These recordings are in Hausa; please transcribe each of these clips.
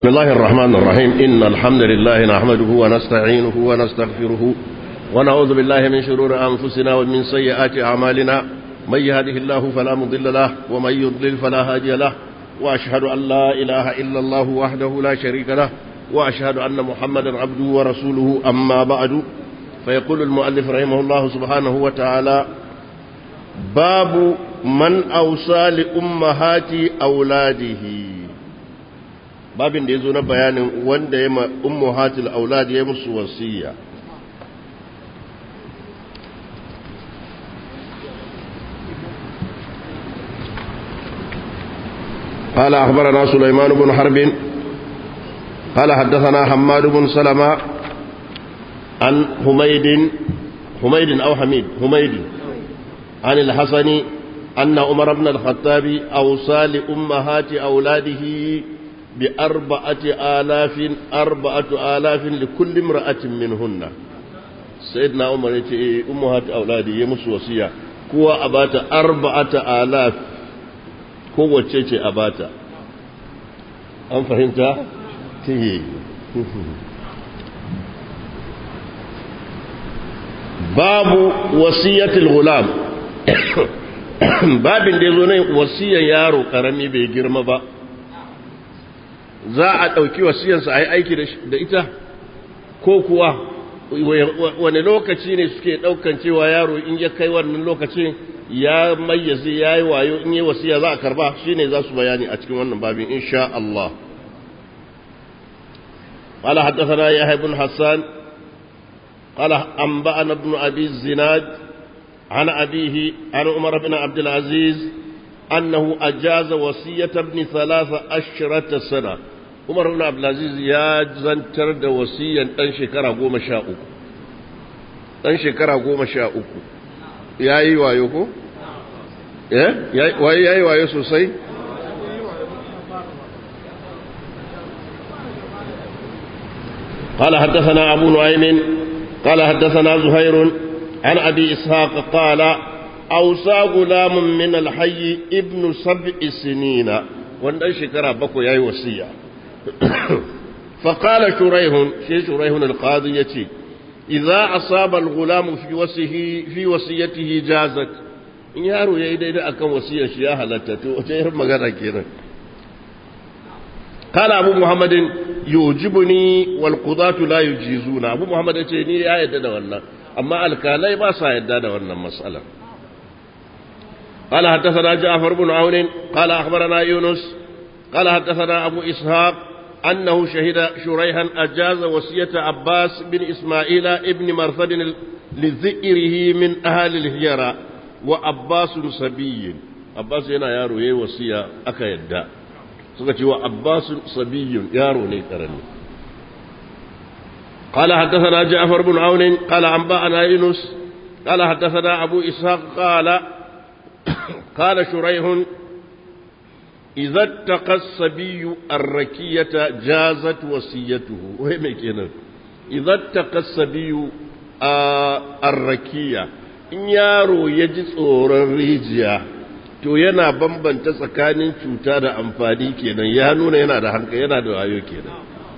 بسم الله الرحمن الرحيم إن الحمد لله نحمده ونستعينه ونستغفره ونعوذ بالله من شرور أنفسنا ومن سيئات أعمالنا من يهده الله فلا مضل له ومن يضلل فلا هادي له وأشهد أن لا إله إلا الله وحده لا شريك له وأشهد أن محمدا عبده ورسوله أما بعد فيقول المؤلف رحمه الله سبحانه وتعالى باب من أوصى لأمهات أولاده babin da ya zo na bayanin wanda ya ummu hatil aulad ya musu wasiya قال أخبرنا سليمان بن حرب قال حدثنا حماد بن سلمة عن حميد حميد أو حميد حميد عن الحسن أن عمر بن الخطاب أوصى لأمهات أولاده بأربعة آلاف أربعة آلاف لكل امرأة منهن سيدنا عمر يتي أمهات أولادي يمس وصية كوا أبات أربعة آلاف كوا تشيشي أبات أم فهمت؟ تهي باب وصية الغلام babin da ya zo ne wasiyar yaro karami bai girma ba za a ɗauki wasiyarsa a yi aiki da ita ko kuwa wani lokaci ne suke ɗaukan cewa yaro in ya kai wannan lokacin ya mayyaze ya yi wayo in yi wasiya za a karba shi ne za su bayani a cikin wannan babin insha Allah قال حدثنا يحيى بن حسان قال أنبأنا ابن أبي الزناد عن أبيه عن عمر بن عبد العزيز أنه أجاز وصية ابن ثلاث عشرة سنة Umar ibn Abdulaziz ya zantar da wasiyan ɗan shekara goma sha uku ɗan shekara goma sha uku ya yi wayo ko? waye ya yi wayo sosai? قال حدثنا أبو نعيم قال حدثنا زهير عن أبي إسحاق قال أوصى غلام من الحي ابن سبع سنين وان شكرا بكو ياي وصيه فقال شريح شي شريح القاضي يتي إذا أصاب الغلام في وصيه في وصيته جازت in yaro ya yi daidai akan wasiyar shi ya halatta to wace irin magana kenan kala abu muhammadin yujibuni wal qudatu la yujizuna abu muhammad yace ni ya yadda da wannan amma alkalai ba sa yadda da wannan mas'alar قال حدثنا جعفر بن عون قال أخبرنا يونس قال حدثنا أبو إسحاق أنه شهد شريحا أجاز وصية عباس بن إسماعيل ابن مرثد لذئره من أهل الهجرة وعباس صبي عباس هنا يارو يي وصية أكا يدى سكتي وعباس صبي يارو نيكرني قال حدثنا جعفر بن عون قال أنبأنا يونس قال حدثنا أبو إسحاق قال قال شريح إذا اتقى الصبي الركية جازت وصيته وهم كنا إذا اتقى الصبي الركية in yaro ya ji tsoron rijiya to yana bambanta tsakanin cuta da amfani kenan ya nuna yana da hankali yana da wayo kenan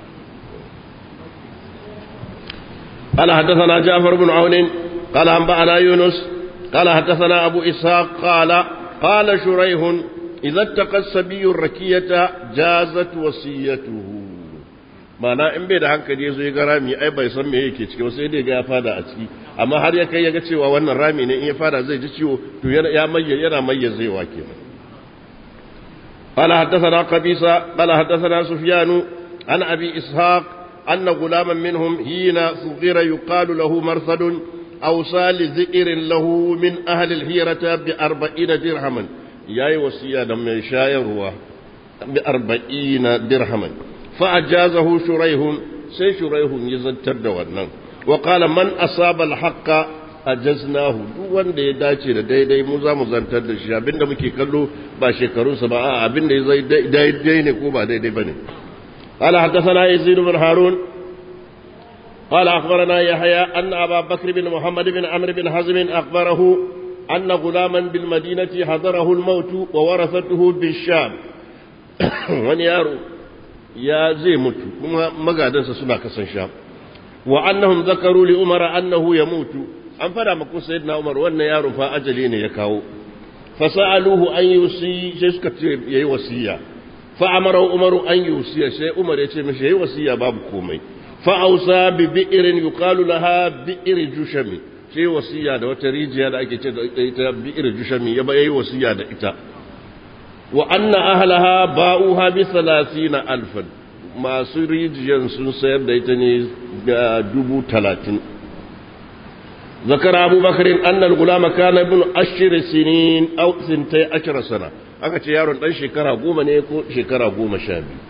قال حدثنا جعفر بن عون قال أنبأنا يونس قال حدثنا أبو إسحاق قال قال شريح إذا اتقى السبي الركية جازت وصيته mana in bai da hankali ya zo ya ga rami ai bai san me yake ciki sai dai ga ya fada a ciki amma har ya kai ya ga cewa wannan rami ne in ya fada zai ji ciwo to ya mayya yana mayyazewa kenan قال حدثنا قبيصة قال حدثنا سفيان عن أبي إسحاق أن غلاما منهم حين صغير يقال له مرثد أوصى لذئر له من أهل الهيرة بأربعين درهما ya yi wasiya da mai shayarwa bi arba'ina dirhaman fa'ajazahu shuraihun sai shuraihun ya zantar da wannan wa qala man asaba al-haqqa ajaznahu duk wanda ya dace da daidai mu za mu zantar da shi abinda muke kallo ba shekarunsa ba a abinda ya zai daidai ne ko ba daidai bane قال حدثنا يزيد بن هارون قال أخبرنا يحيى أن أبا بكر بن محمد بن عمرو بن حزم أخبره أن غلاما بالمدينة حضره الموت وورثته بالشام wani yaro ya zai mutu kuma magadansa suna kasan sha wa annahum zakaru li umara annahu yamutu an fada maka sayyidina umar wannan yaro fa ajali ne ya kawo fasaluhu an yusi sai suka ce yayi wasiya fa amara umaru an yusiya sai umar ya ce mishi yayi wasiya babu komai fa ausa bi bi'rin yuqalu laha bi'r jushami sai wasiya da wata rijiya da ake ce da ita bi'r jushami ya yayi wasiya da ita wa anna ahlaha ba'uha bi 30 alfan masu rijiyan sun sayar da ita ne ga dubu talatin ذكر أبو بكر أن الغلام كان ابن عشر سنين أو سنتي عشر سنة aka ce yaron dan shekara goma ne ko shekara goma sha biyu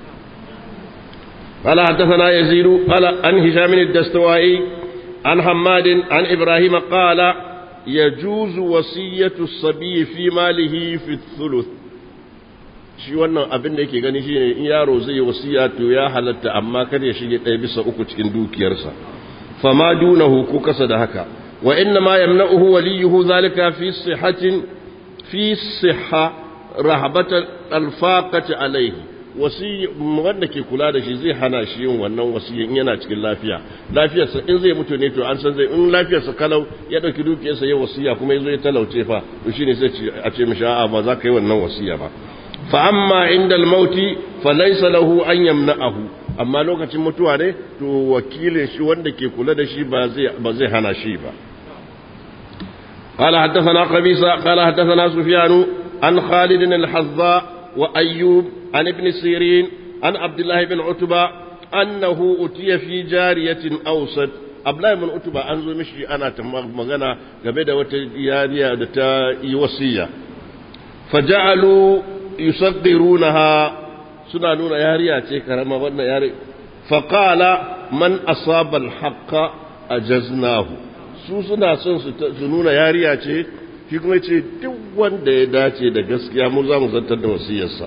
قال حدثنا يزيد قال عن هشام الدستوائي عن حماد عن إبراهيم قال يجوز وصية الصبي في ماله في الثلث shi wannan abin da yake gani shine in yaro zai yi wasiya to ya halatta amma kada ya shige ɗaya bisa uku cikin dukiyarsa fama dunahu ko kasa da haka wa inna ma yamna'uhu waliyuhu zalika fi sihhatin fi sihha rahabatan alfaqati alayhi wasi wanda ke kula da shi zai hana shi yin wannan wasiyin yana cikin lafiya lafiyarsa in zai mutu ne to an san zai in lafiyarsa kalau ya dauki dukiyarsa ya wasiya kuma yazo ya talauce fa to shine sai a ce mishi a'a ba za ka yi wannan wasiya ba fa amma inda al-mauti fa laysa lahu an yamna'ahu amma lokacin mutuwa ne to wakilin shi wanda ke kula da shi ba zai ba zai hana shi ba قال حدثنا قبيصة قال حدثنا سفيان عن خالد الحظاء وأيوب عن ابن سيرين عن عبد الله بن عتبة أنه أتي في جارية أوسط Abdullahi bin Utuba an zo mishi ana ta magana game da wata yariya da ta yi wasiya. Faja'alu yusaggirunaha suna nuna yariya ce karama wannan yari. Faqala man asaba al-haqqa ajaznahu. Su suna son su nuna yariya ce shi kuma ce duk wanda ya dace da gaskiya mu za mu zantar da wasiyarsa.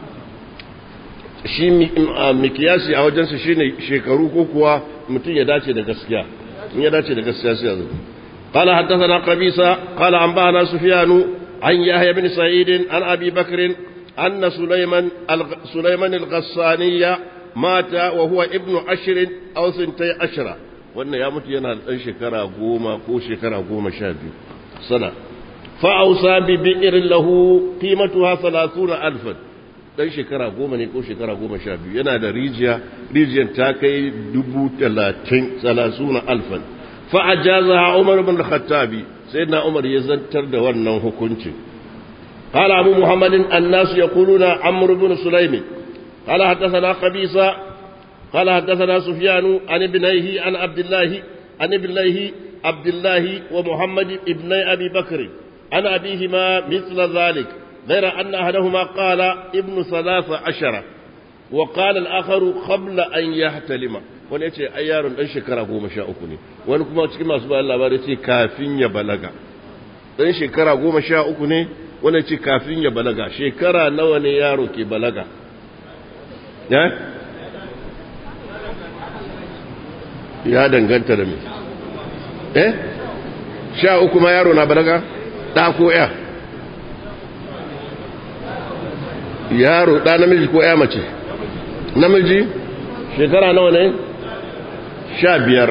shi mikiyasi a wajensa shi ne shekaru ko kuwa mutum ya dace da gaskiya in ya dace da gaskiya sai ya zo قال حدثنا قبيصة قال أنبأنا سفيان عن يحيى بن سعيد عن أبي بكر أن سليمان سليمان الغساني مات وهو ابن عشر أو سنتي عشرة وأن يا مت ينال أن شكرا قوما كو شكرا قوما شابي سنة فأوصى ببئر له قيمتها ثلاثون ألفا dan shekara goma ne ko shekara goma sha biyu yana da rijiya rijiyar ta kai dubu talatin salasuna alfan fa'ajaza umar bin khattabi sai na umar ya zantar da wannan hukuncin قال أبو محمد الناس يقولون عمرو بن سليم قال حدثنا قبيصة قال حدثنا سفيان عن ابنيه عن عبد الله عن ابنيه عبد الله ومحمد ابن أبي بكر عن أبيهما مثل ذلك غير أن أحدهما قال ابن ثلاث عشرة وقال الآخر قبل أن يحتلم wani ya ce ai yaron ɗan shekara goma sha uku ne wani kuma cikin masu bayan labarai ce kafin ya balaga ɗan shekara goma sha uku ne wani ce kafin ya balaga shekara nawa ne yaro ke balaga ya danganta da me eh sha uku ma yaro na balaga ɗa ko ya yaro ɗa namiji ko ya mace namiji shekara nawa ne sha biyar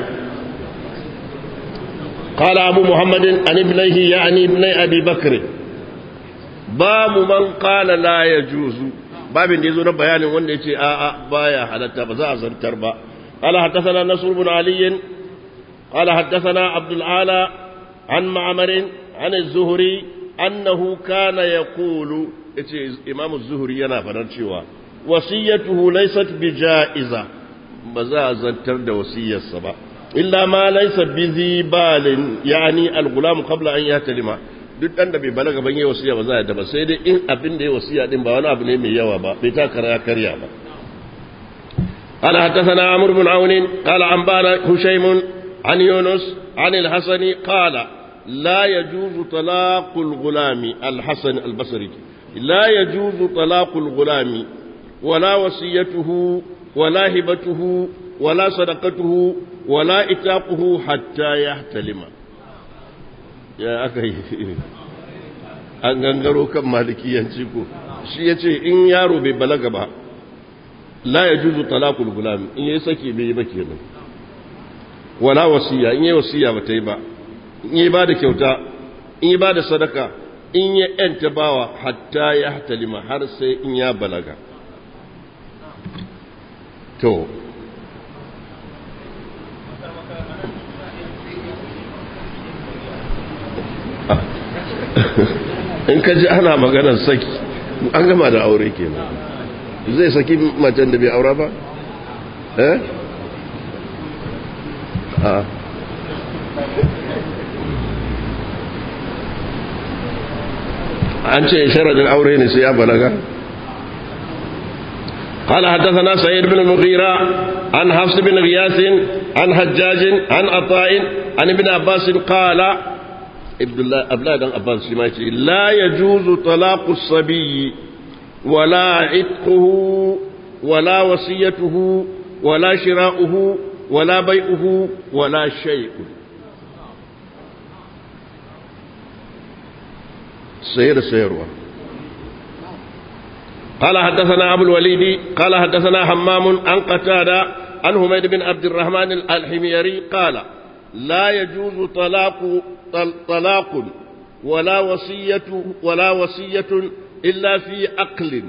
قال أبو محمد عن ابنيه يعني ابن أبي بكر باب من قال لا يجوز باب يزور بيان وان يتي آآ بايا حدث بزا زرتر با قال حدثنا نصر بن علي قال حدثنا عبد العالى عن معمر عن الزهري أنه كان يقول إمام الزهري ينا فنرشوا وصيته ليست بجائزة بزا زرتر دا وصية السبا إلا ما ليس بذي بال يعني الغلام قبل أن يهتلم duk ɗan da bai balaga ban yi wasiya ba za a ba sai dai in abin da ya wasiya din ba wani abu ne mai yawa ba bai ta kara karya ba قال حدثنا عمرو بن عون قال أنبانا هشيم عن يونس عن الحسن قال لا يجوز طلاق الغلام الحسن البصري لا يجوز طلاق الغلام ولا وصيته ولا هبته ولا صدقته ولا إتاقه حتى يحتلم يا أخي an gangaro kan malikiyanci ko shi ya ce in yaro bai balaga ba la yajuzu talaqul gulam in yayi saki bai yi ba kenan wala wasiya in yayi wasiya ba ta yi ba in yayi ba da kyauta in yayi ba da sadaka in ya yanta bawa hatta ya hatalima har sai in ya balaga to in ka ji ana maganar saki an gama da aure kenan zai saki macen da bai aura ba eh a an ce sharadin aure ne sai ya balaga قال حدثنا سعيد بن المغيرة عن حفص بن غياث عن حجاج عن عطاء عن ابن عباس قال ابن الله أبلا بن عباس لا يجوز طلاق الصبي ولا عتقه ولا وصيته ولا شراؤه ولا بيعه ولا شيء سير سيروه قال حدثنا أبو الوليد قال حدثنا حمام عن قتادة عن حميد بن عبد الرحمن الحميري قال لا يجوز طلاق طلاق ولا وصية ولا وصية إلا في عقل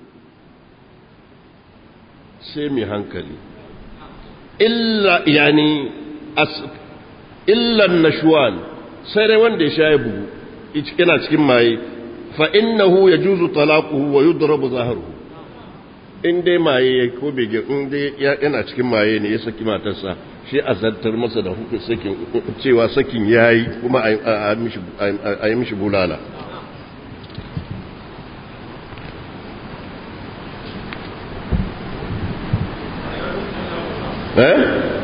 سيمي هنكلي إلا يعني أس إلا النشوان سيري وندي شايبه ina cikin maye fa innahu yajuzu talaquhu wa yudrabu zahruhu in dai maye ko bege in dai yana cikin maye ne ya saki matarsa shi a zartar masa da hukun sakin cewa sakin yayi kuma a yi mishi bulala eh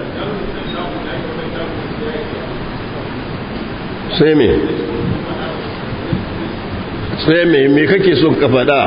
sai me sai me me kake son ka faɗa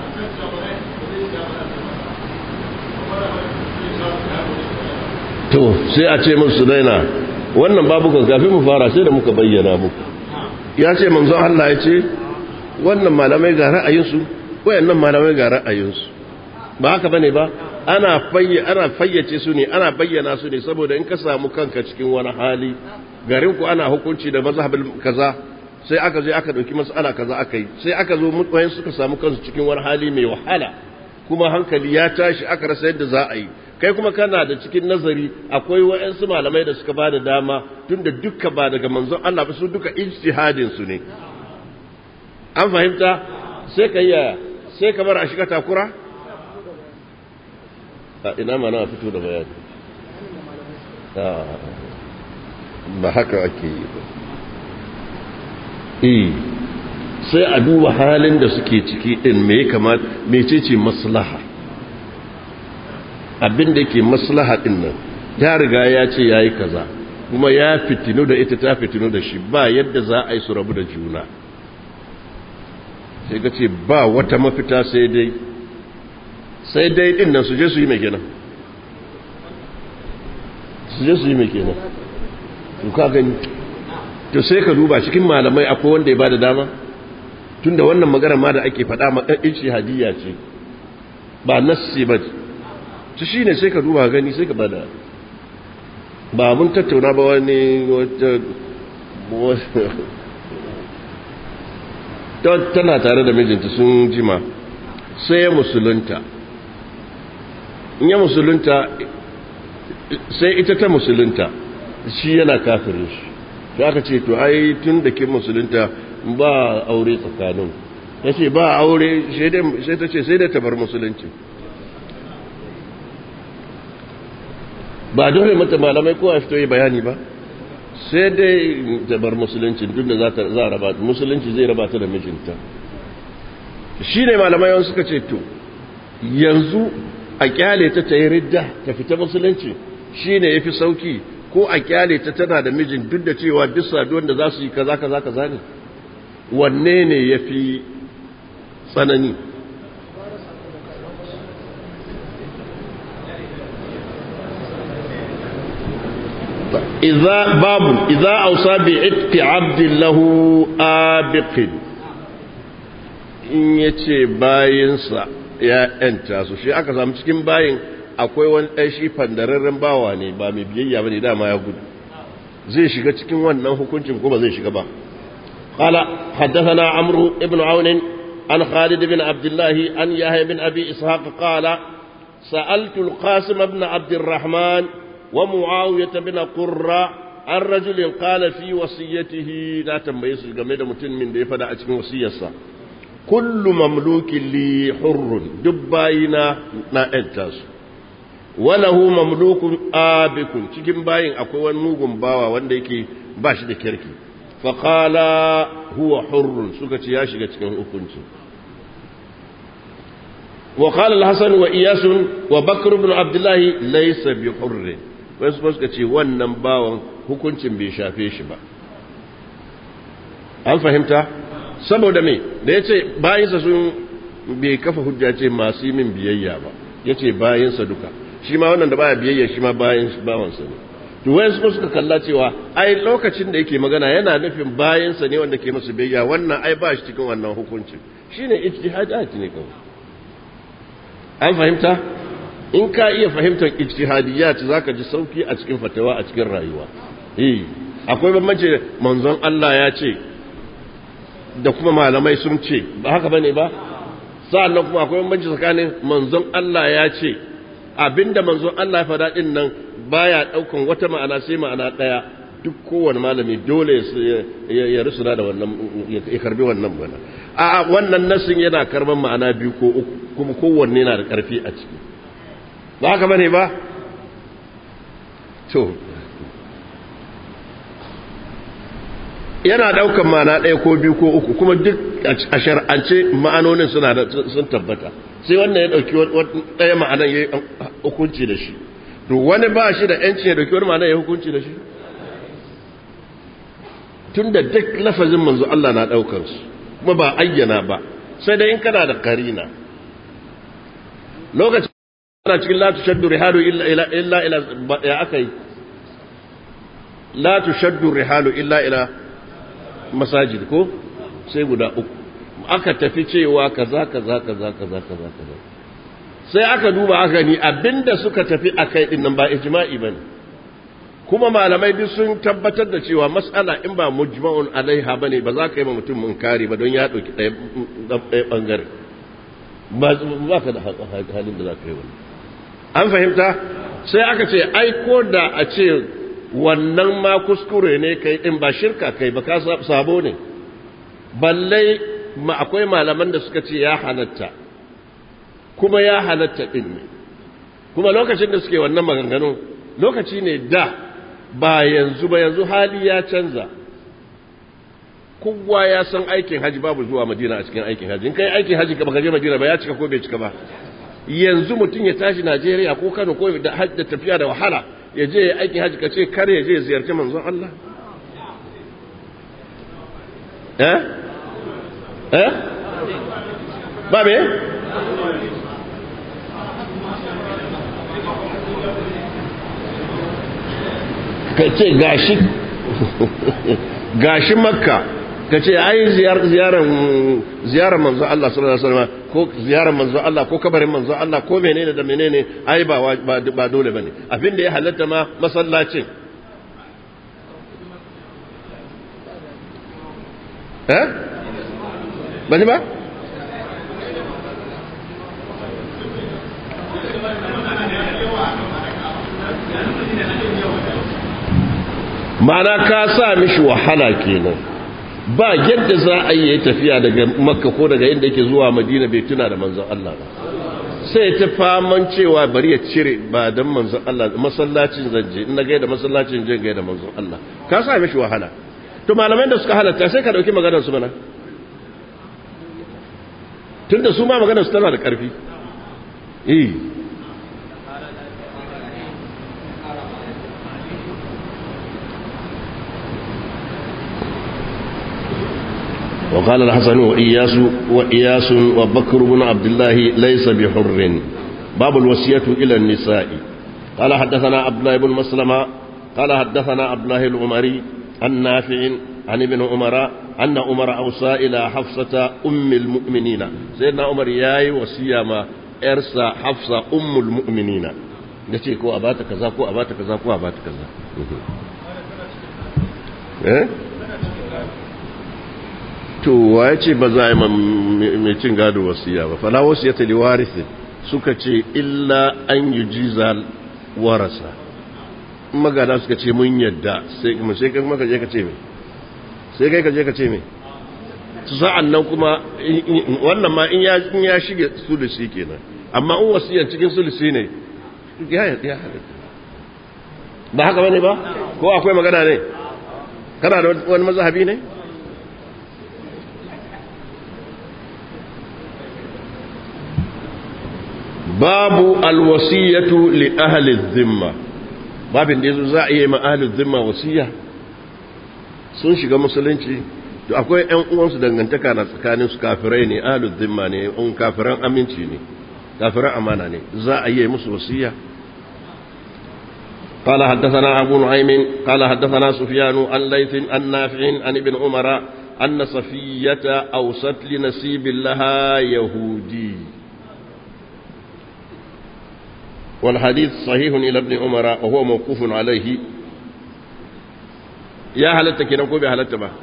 to sai a ce musu daina wannan babu kan kafin mu fara sai da muka bayyana muku ya ce manzon Allah ya ce wannan malamai ga ra'ayinsu wayannan malamai ga ra'ayinsu ba haka bane ba ana fayyace ana fayyace su ne ana bayyana su ne saboda in ka samu kanka cikin wani hali garin ku ana hukunci da mazhabin kaza sai aka je aka dauki mas'ala kaza aka yi sai aka zo mutwayen suka samu kansu cikin wani hali mai wahala kuma hankali ya tashi aka rasa yadda za a yi kai kuma kana da cikin nazari akwai wa'ansu malamai da suka bada dama tunda dukka ba daga manzon Allah ba su duka ijtihadin su ne an fahimta sai ka yi sai ka bar a shiga takura a ina ma na fito da bayani ba haka ake yi ba eh sai a duba halin da suke ciki din me ya kamata mecece maslaha abin da ke maslaha din nan ya riga ya ce ya yi kaza kuma ya fitinu da ita ta fitinu da shi ba yadda za a yi su rabu da juna sai ka ce ba wata mafita sai dai sai dai din nan su je su yi mai kenan su je su yi mai kenan su ka gani to sai ka duba cikin malamai akwai wanda ya ba da dama tunda wannan magana ma da ake faɗa ma ɗan hadiyya ce ba nassi ba ci shi ne sai ka duba gani sai ka bada ba mun tattauna ba wani wata tana tare da mijinta sun jima sai ya musulunta in ya musulunta sai ita ta musulunta shi yana kafirin shi shi aka ce to ai tun da ke musulunta ba aure tsakanin ya ce ba aure sai ta ce sai da ta bar musulunci ba dole mata malamai kowa fito yi bayani ba sai dai ta bar musulunci tun da za a raba musulunci zai raba ta da mijinta shi ne malamai wani suka ce to yanzu a kyale ta ta yi ridda ta fita musulunci shi ne ya fi sauki ko a kyale ta tana da mijin duk da cewa duk saduwan da za su yi kaza kaza kaza ne wanne ne ya fi tsanani إذا باب إذا أوصى بعتق عبد له آبق in ya ce bayansa ya yanta su shi aka samu cikin bayin akwai wani ɗan shi fandararren bawa ne ba mai biyayya ba ne dama ya gudu zai shiga cikin wannan hukuncin ko ba zai shiga ba قال حدثنا عمرو بن عون عن خالد بن عبد الله عن يحيى بن ابي اسحاق قال سالت القاسم بن عبد الرحمن ومعاويه بن قرة عن رجل قال في وصيته لا تنبيه su game da mutum min da ya fada a cikin wasiyarsa kullu mamlukin li hurrun duk bayina na ƴanta su walahu mamlukun abikun cikin bayin akwai wani mugun bawa wanda yake ba shi da kirki faƙala huwa hurrun suka ce ya shiga cikin hukunci wa qala al-hasan wa iyasun wa bakr ibn abdullah laysa bi hurr wasu suka ce wannan bawan hukuncin bai shafe shi ba an fahimta saboda me da yace bayinsa sun bai kafa hujja ce masu min biyayya ba yace bayinsa duka shi ma wannan da baya biyayya shi ma bayin bawansa ne to wayan su suka kalla cewa ai lokacin da yake magana yana nufin bayansa ne wanda ke masa biyayya wannan ai ba shi cikin wannan hukuncin shine ijtihadat ne kawai an fahimta in ka iya fahimtar ijtihadiyat zaka ji sauki a cikin fatawa a cikin rayuwa eh akwai bambanci manzon Allah ya ce da kuma malamai sun ce ba haka bane ba sa'annan kuma akwai bambanci tsakanin manzon Allah ya ce abinda manzon Allah ya faɗa din nan baya daukan wata ma'ana sai ma'ana daya duk kowane malami dole ya rusuna da wannan ya karbi wannan mana a wannan nasin yana karban ma'ana biyu ko uku kuma kowanne yana da karfi a ciki ba haka bane ba to yana daukan ma'ana ɗaya ko biyu ko uku kuma duk a shar'ance ma'anonin suna da sun tabbata sai wannan ya dauki ɗaya ma'anan ya hukunci da shi to wani ba shi da yanci ya dauki wani ma'anan ya hukunci da shi tun da duk lafazin manzo Allah na daukar su kuma ba ayyana ba sai dai in kana da karina lokacin ana cikin la tushaddu rihalu illa ila illa ila ya akai la tushaddu rihalu illa ila masajid ko sai guda uku aka tafi cewa kaza kaza kaza kaza kaza kaza sai aka duba aka ni abinda suka tafi akai din nan ba ijma'i bane kuma malamai duk sun tabbatar da cewa mas'ala in ba mujma'un alaiha bane ba za ka yi ma mutum munkari ba don ya dauki ɗaya bangare ba ka da halin da za ka yi wani an fahimta sai aka ce ai ko da a ce wannan ma kuskure ne kai din ba shirka kai ba ka sabo ne balle ma akwai malaman da suka ce ya halatta kuma ya halatta din ne kuma lokacin da suke wannan maganganu lokaci ne da ba yanzu ba yanzu hali ya canza kowa ya san aikin haji babu zuwa madina a cikin aikin haji in kai aikin haji ka baka je madina ba ya cika ko bai cika ba yanzu mutum ya tashi najeriya ko kano ko da hajji tafiya da wahala ya je aikin haji ka ce kar ya je ziyarci manzon allah eh eh ba me ka ce gashi gashi makka ka ce ai ziyarar manzo Allah sallallahu alaihi wasallam ko ziyarar manzo Allah ko kabarin manzo Allah ko menene da menene ai ba ba dole bane abinda ya halatta ma masallacin eh bani ba ma'ana ka sa mishi wahala kenan ba yadda za a yi tafiya daga makka ko daga inda yake zuwa madina bai tuna da manzon Allah ba sai ta faman cewa bari ya cire ba dan manzon Allah masallacin zanje in na gaida masallacin jin gaida manzon Allah ka sa mishi wahala to malamai da suka halatta sai ka dauki maganar su mana tunda su ma maganar su tana da karfi eh وقال الحسن وإياس وإياس وبكر بن عبد الله ليس بحر باب الوصية إلى النساء قال حدثنا عبد الله بن مسلمة قال حدثنا عبد الله العمري عن نافع عن ابن عمر أن عمر أوصى إلى حفصة أم المؤمنين سيدنا عمر ياي وسيما إرسى حفصة أم المؤمنين yace ko a bata kaza ko a bata kaza ko a bata kaza eh to waye ce ba za a yi mai cin gado wasiya ba fala wasiyata li warisi suka ce illa an yujiza warasa magana suka ce mun yadda sai kuma sai kai kuma ka je ka ce mai sai kai ka je ka ce mai su sa'an nan kuma wannan ma in ya in ya shige sulusi kenan amma in wasiyar cikin sulusi ne ya ya ba haka bane ba ko akwai magana ne kana da wani mazhabi ne babu alwasiyatu li ahli dhimma babin da yazo za a yi ma ahli dhimma wasiya sun shiga musulunci to akwai ƴan uwansu dangantaka na tsakanin su kafirai ne ahli dhimma ne un kafiran aminci ne kafiran amana ne za a yi musu wasiya قال حدثنا أبو نعيم قال حدثنا سفيان عن ليث عن نافع عن ابن عمر أن صفية أوصت لنسيب لها يهودي والحديث صحيح إلى ابن عمر وهو موقوف عليه يا هلت كنكو بهلت با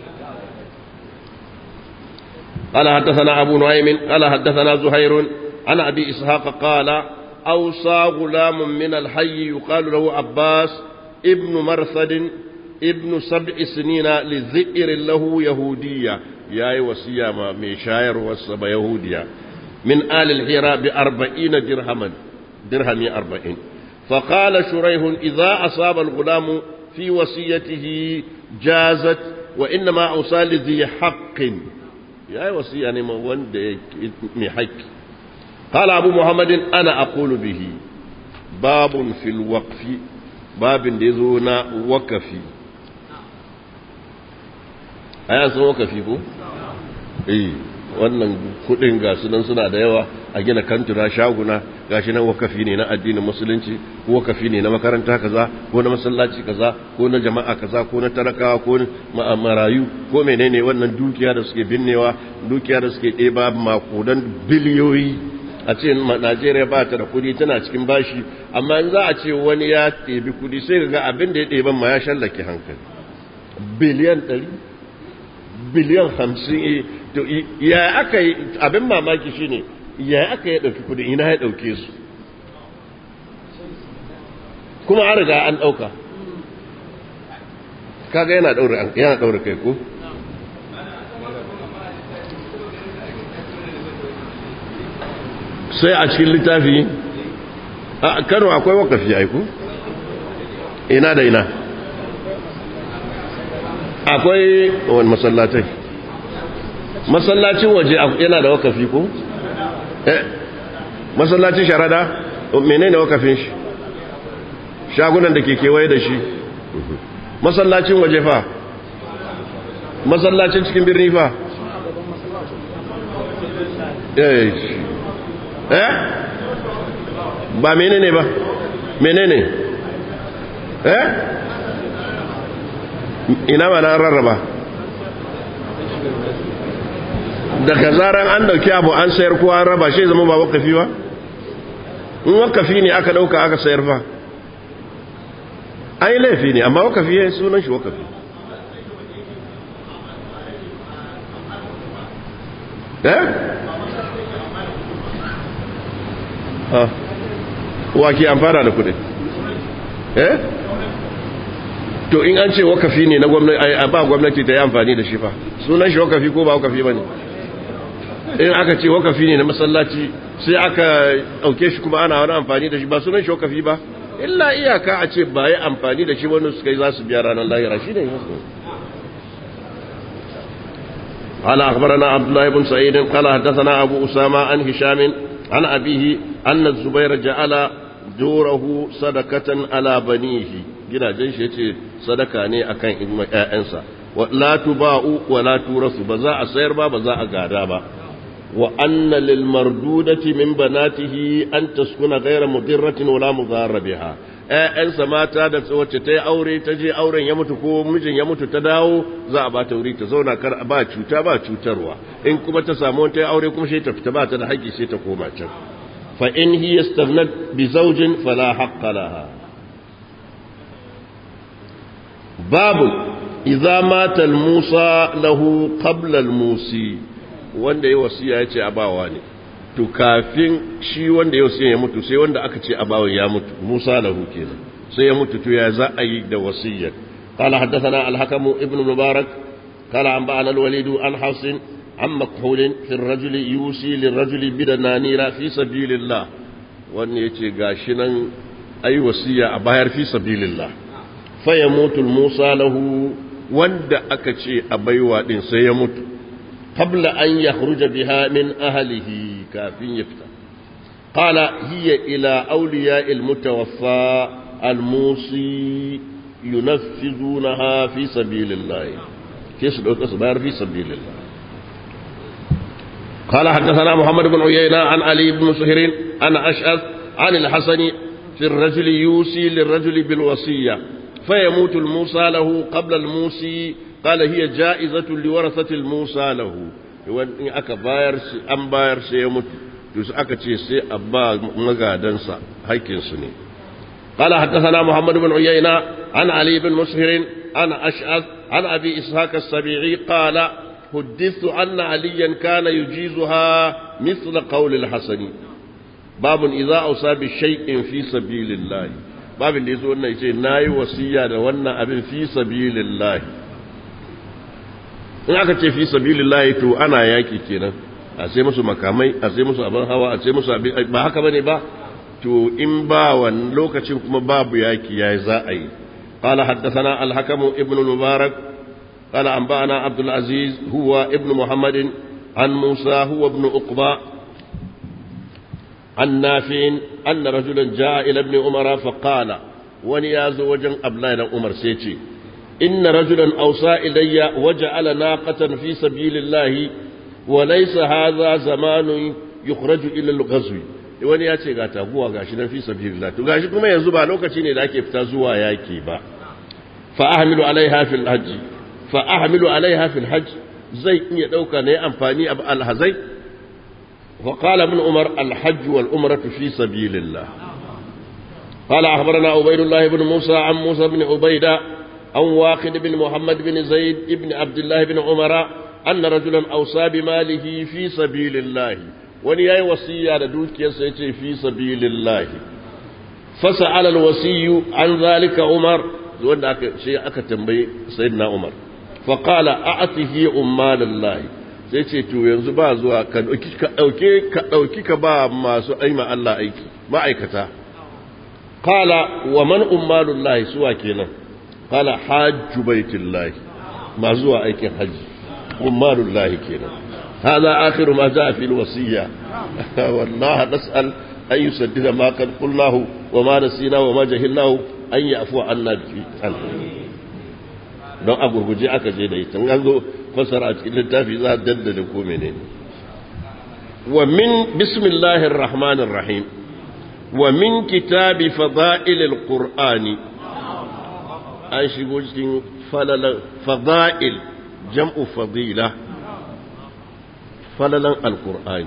قال حدثنا أبو نعيم قال حدثنا زهير عن أبي إسحاق قال أوصى غلام من الحي يقال له عباس ابن مرثد ابن سبع سنين لذئر له يهودية يا وسيا ما مشاير وسب يهودية من آل الحراء بأربعين درهما درهم أربعين فقال شريح إذا أصاب الغلام في وصيته جازت وإنما أوصى لذي حق يا وصية يعني ما وند حق قال أبو محمد أنا أقول به باب في الوقف باب ديزونا وكفي أيا سن وكفي كو إيه wannan kudin ga sunan suna da yawa a gina kantura shaguna gashi nan wakafi ne na addinin musulunci ko wakafi ne na makaranta kaza ko na masallaci kaza ko na jama'a kaza ko na talakawa ko marayu ko menene wannan dukiya da suke binnewa dukiya da suke ɗeba makudan biliyoyi a ce Najeriya ba ta da kudi tana cikin bashi amma in za a ce wani ya ɗebi kudi sai ga abin da ya ɗeban ma ya shallake hankali biliyan ɗari biliyan hamsin ya aka yi abin mamaki shine ya aka yi ɗauki kudi ina ya ɗauke su kuma an riga an ɗauka kaga yana ɗaure kai ko sai a cikin littafi a kano akwai wakafi aiku ina da ina akwai wani masallatai masallacin waje yana da wakafi ko? eh masallacin sharada menene wakafin shi shagunan da ke kewaye da shi masallacin waje fa masallacin cikin birni fa eh eh ba menene ba menene eh ina ma na rarraba daga zaran an dauki abu an sayar ko an raba shi zama ba wakafi ba in wakafi ne aka dauka aka sayar fa ai laifi ne amma wakafi ya sunan shi wakafi eh wa ke amfana da kudi eh to in an ce wakafi ne na gwamnati ba gwamnati ta yi amfani da shi fa sunan shi wakafi ko ba wakafi ba ne in aka ce wakafi ne na masallaci sai aka ɗauke shi kuma ana wani amfani da shi ba sunan shi wakafi ba illa iyaka a ce ba yi amfani da shi wani suka yi za su biya ranar lahira shi ne قال أخبرنا عبد الله بن سعيد قال حدثنا أبو أسامة عن هشام عن أبيه أن الزبير جعل دوره صدقة على بنيه جنا جيش يتي صدقة ني أكن إنسا ولا تباع ولا تورث بزاء سير با بزاء غادا با وأن للمردودة من بناته أن تسكن غير مضرة ولا مضار بها ‘ya'yansa mata da wacce ta yi aure ta je auren ya mutu ko mijin ya mutu ta dawo za a ba ta wuri ta zauna kar ba cuta ba cutarwa in kuma ta samu ta yi aure kuma sai ta fita ba ta da haƙƙi sai ta koma can fa in hiya stagnat bi zawjin fala haqqa laha babu idza mata al-musa lahu qabla al-musi wanda ya wasiya ya ce abawa ne to kafin shi wanda ya wasiya ya mutu sai wanda aka ce abawa ya mutu musa lahu kenan sai ya mutu to ya za a yi da wasiyyar قال حدثنا الحكم ابن مبارك قال أنبأنا الوليد عن حفص عن مكحول في الرجل يوصي للرجل بدنانير في سبيل الله وأن يتي غاشنا أي وصية أباير في سبيل الله فيموت الموسى له وند أكتشي أبيوا دين سيموت قبل أن يخرج بها من أهله كافين يفتح قال هي إلى أولياء المتوفى الموصي ينفذونها في سبيل الله كيس الأصبار في سبيل الله قال حدثنا محمد بن عيينة عن علي بن سهر عن أشأث عن الحسن في الرجل يوصي للرجل بالوصية فيموت الموصى له قبل الموصي قال هي جائزة لورثة الموصى له in aka bayar an bayar sai ya mutu to su aka ce sai a ba magadansa haƙƙinsu ne قال حدثنا محمد بن عيينة عن علي بن مسهر عن أشعث عن أبي إسحاق السبيعي قال حدثت أن عليا كان يجيزها مثل قول الحسن باب إذا أوصى بشيء في سبيل الله باب اللي يقول أنه يقول ناي وصية وانا أبن في سبيل الله in aka ce fi sabilillahi to ana yaki kenan a sai musu makamai a sai musu abin hawa a sai musu abin ba haka bane ba to in ba wani lokacin kuma babu yaki yayi za a yi qala haddathana al-hakim ibn al-mubarak qala anba'ana abdul aziz huwa ibn muhammad an musa huwa ibn uqba an nafi'in anna rajulan jaa ila ibn umar fa qala wani yazo wajen abdullahi dan umar sai ce inna rajulan awsa ilayya waja'ala naqatan fi sabilillahi wa laysa hadha zamanun yukhraju ila al-ghazwi wani ya ce ga taguwa gashi nan fi sabilillah to gashi kuma yanzu ba lokaci ne da ake fita zuwa yaki ba fa ahmilu alaiha fil hajj fa ahmilu alaiha fil hajj zai iya dauka ne amfani ab alhazai wa qala ibn umar al hajj wal umratu fi sabilillah قال أخبرنا عبيد الله بن موسى عن موسى بن عبيدة عن واقد بن محمد بن زيد بن عبد الله بن عمر أن رجلا أوصى بماله في سبيل الله wani ya yi wasiya da dukiyarsa ya ce fi sabilillahi fasa alal wasiyu an zalika umar wanda aka shi aka tambayi sayyidina umar fa qala a'tihi ummalallahi sai ce to yanzu ba zuwa ka dauki ka dauke ka dauki ka ba masu aima Allah aiki ma'aikata qala wa man ummalullahi suwa kenan qala hajju baitillahi ma zuwa aikin haji ummalullahi kenan هذا آخر ما جاء في الوصية والله نسأل أن يسدد ما قد قلناه وما نسينا وما جهلناه أن يعفو عنا في don a gurguje aka je da ita an zo fasara a cikin littafi za a daddada ko menene wa min bismillahir rahmanir rahim wa min kitabi fada'ilil qur'ani an shigo cikin fada'il jam'u fadila falalan alkur'ani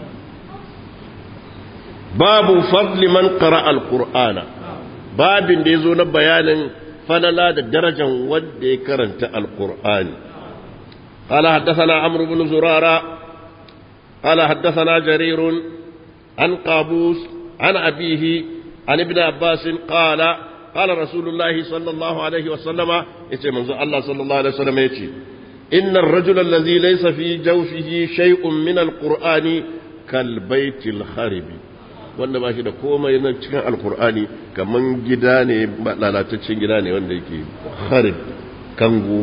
babu fadli man qara alqur'ana babin da yazo na bayanin falala da darajan wanda ya karanta alqur'ani قال حدثنا عمرو بن زرارة قال حدثنا جرير عن قابوس عن أبيه عن ابن عباس قال قال رسول الله صلى الله عليه وسلم يتي الله صلى الله عليه وسلم يتي إن الرجل الذي ليس في جوفه شيء من القرآن كالبيت الخرب wanda ba shi da komai na cikin alkur'ani kaman gida ne lalataccen gida ne wanda yake harib kango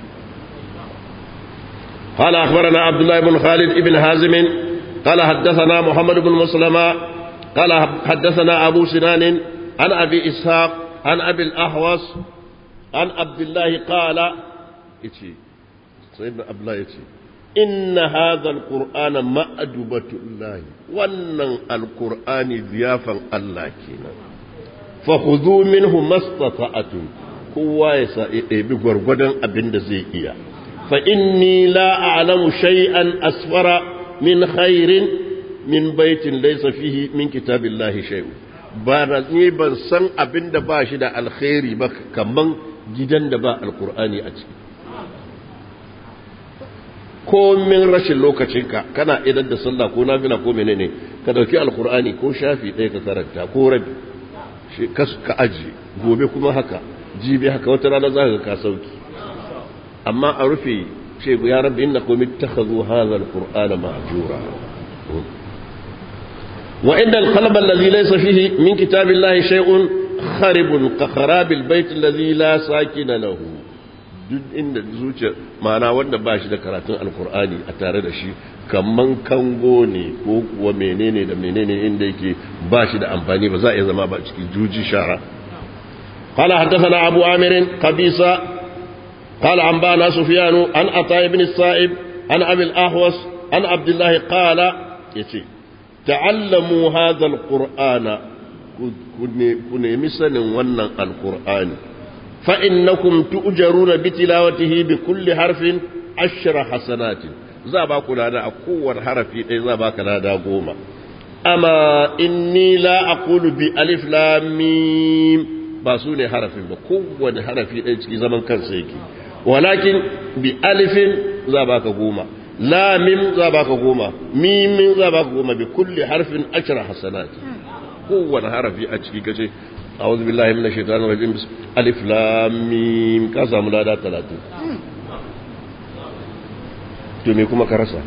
قال أخبرنا عبد الله بن خالد بن حازم قال حدثنا محمد بن مسلمة قال حدثنا أبو سنان عن أبي إسحاق عن أبي الأحوص عن عبد الله قال إتي سيدنا abdullahi ya ce inna hadha alqur'ana ma'dubatu llahi wannan alqur'ani ziyafan Allah kenan fa khudhu minhu mastata'atun kowa ya sa ya ɗebi gwargwadon abin da zai iya fa inni la a'lamu shay'an asfara min khairin min baitin laysa fihi min kitabillahi shay'un ba da ni ban san abin da ba shi da alkhairi ba kaman gidan da ba alkur'ani a ciki komin rashin lokacinka kana idan da sallah ko nafila ko menene ka dauki alkur'ani ko shafi ɗaya ka karanta ko rabi shi ka aji gobe kuma haka jibi haka wata rana za ka ka sauki amma a rufe ce ya rabbi inna kum ittakhadhu hadha alqur'ana mahjura wa inda alqalb alladhi laysa fihi min kitabillahi shay'un kharibun ka kharabil bayt alladhi la sakina lahu duk inda zuciya ma'ana wanda ba shi da karatun alkur'ani a tare da shi kamman kango ne ko kuwa menene da menene inda yake ba shi da amfani ba za a iya zama ba cikin juji shara قال حدثنا أبو عامر قبيصة قال أنبانا سفيان عن عطاء بن الصائب عن أبي الأحوص عن عبد الله قال يتي تعلموا هذا القرآن كن مثلا ونن القرآن فإنكم تؤجرون بتلاوته بكل حرف عشر حسنات za ba ku lada a kowar harafi ɗaya za ba ka lada goma amma inni la aqulu bi alif lam mim ba su ne harafin ba kowane harafi ɗaya ciki zaman kansa yake walakin bi alifin za ba ka goma lamim za ba ka goma mimin za ba ka goma bi kulli harfin ashra hasanat kowane harafi a ciki kace أعوذ بالله من الشيطان الرجيم ألف لام ميم كاسا ملادا ثلاثة تمي كما كرسا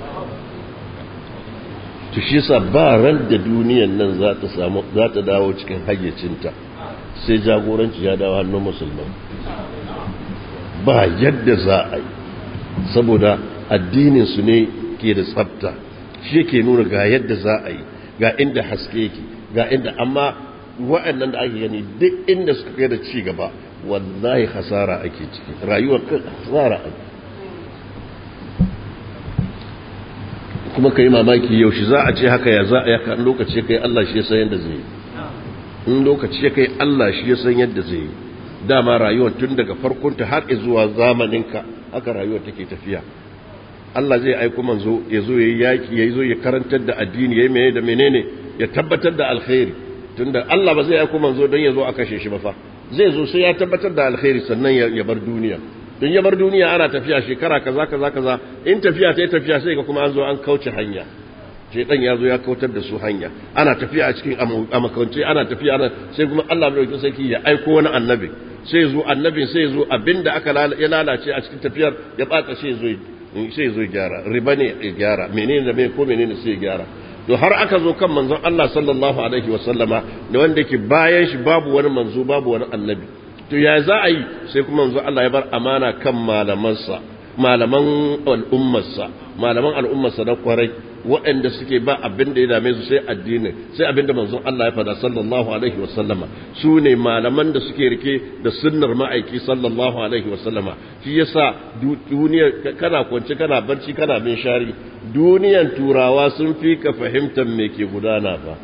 tushisa ba ran da duniyan nan za ta samu za ta dawo cikin hayyacinta sai jagoranci ya dawo hannun musulman ba yadda za a yi saboda addinin su ne ke da tsafta shi ke nuna ga yadda za a yi ga inda haske yake ga inda amma wa'annan da ake gani duk inda suka kai da ci gaba wallahi hasara ake ciki rayuwar kan hasara ake kuma ka yi mamaki yaushe za a ce haka ya za a yaka lokaci kai Allah shi ya san yadda zai yi in lokaci ya kai Allah shi ya san yadda zai yi dama rayuwar tun daga farkonta har zuwa zamaninka haka rayuwar take tafiya Allah zai aiko manzo ya zo ya yi yaki ya zo ya karantar da addini ya yi menene da menene ya tabbatar da alkhairi tunda Allah ba zai aiko manzo don ya zo a kashe shi ba fa zai zo sai ya tabbatar da alkhairi sannan ya bar duniya don ya bar duniya ana tafiya shekara kaza kaza kaza in tafiya ta yi tafiya sai ga kuma an zo an kauce hanya shaitan ya zo ya kautar da su hanya ana tafiya a cikin amakance ana tafiya ana sai kuma Allah mai dauki sarki ya aiko wani annabi sai zo annabin sai zo abinda aka ya lalace a cikin tafiyar ya bata sai zo sai zo gyara riba ne ya gyara menene da me ko menene sai ya gyara to har aka zo kan manzon Allah sallallahu alaihi wa sallama da wanda yake bayan shi babu wani manzo babu wani annabi to ya za a yi sai kuma manzon Allah ya bar amana kan malamansa malaman al'ummarsa malaman al'ummarsa na kwarai waɗanda suke ba abin da ya dame su sai addinin sai abin da manzon Allah ya fada sallallahu alaihi wa sallama su ne malaman da suke rike da sunnar ma'aiki sallallahu alaihi wa sallama shi yasa duniya kana kwance kana barci kana bin shari duniyan turawa sun fi ka fahimtar me ke gudana fa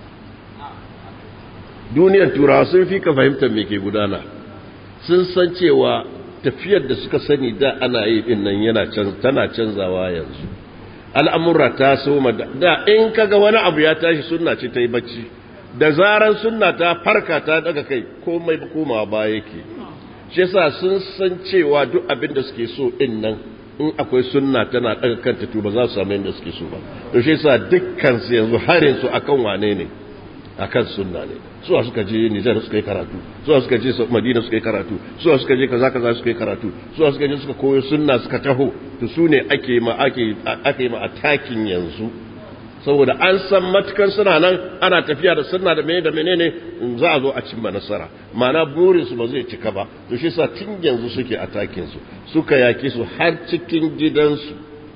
duniyan turawa sun fi ka fahimtar me ke gudana sun san cewa tafiyar da suka sani da ana yi din nan yana tana canzawa yanzu al'amura ta soma da in kaga wani abu ya tashi sunna ce ta yi bacci da zaran sunna ta farka ta daga kai komai komawa ba yake shi yasa sun san cewa duk abin da suke so din nan in akwai sunna tana daga kanta to ba za su samu yadda suke so ba to shi yasa dukkan su yanzu harin su akan wane ne akan sunna ne suwa suka je Nijar suka yi karatu suwa suka je Madina suka yi karatu suwa suka je kaza kaza suka yi karatu suwa suka je suka koyo sunna suka taho to su ne ake ma ake ake ma attacking yanzu saboda an san matukan suna nan ana tafiya da sunna da menene da menene za a zo a cimma nasara ma'ana burin su ba zai cika ba to shi yasa tun yanzu suke attacking su suka yake su har cikin gidansu